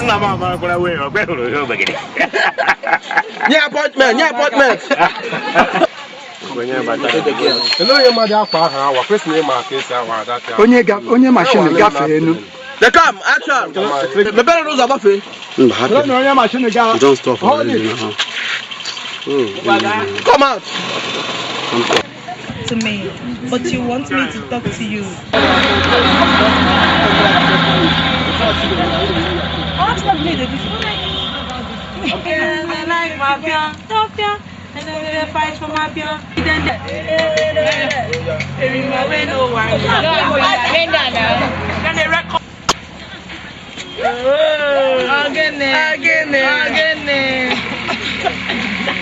nna m amarakwara wee ọgbe hụrụ ihe ogbegide nye apọtment nye apọtment Ele onye mmadụ akwa ahụ awa kwesịrị ịma ka esi awa adapịa. onye ga- onye mashin gafee enu dekam action mepere n'ụzọ gbafee Mba, hapụ. na onye mashin ga You don't stop Hold already it. now. Oh, come out to me, but you want me to talk to you. I like my pion, top pion, and then they fight for my pion. Then they remember no one. Then they record. Again, again, again.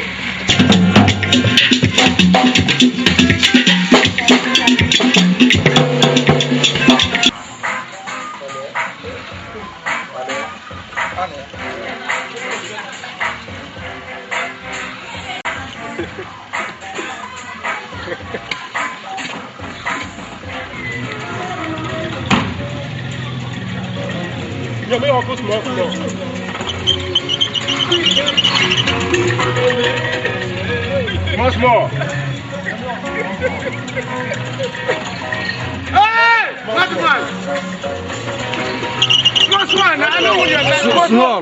Yo, me ọkụ small small. small small Hey! What man? Small small, I know what you're saying. small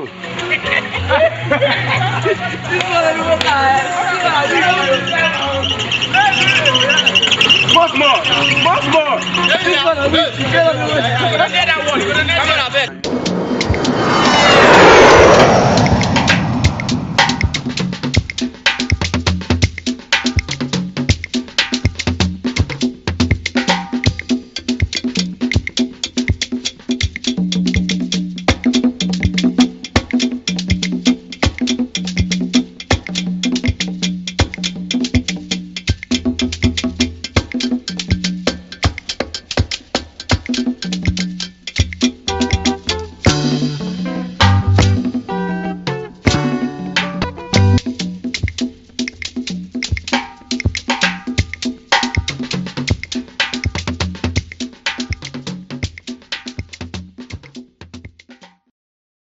Small small, small small. Let's hear that one. Come on, I beg.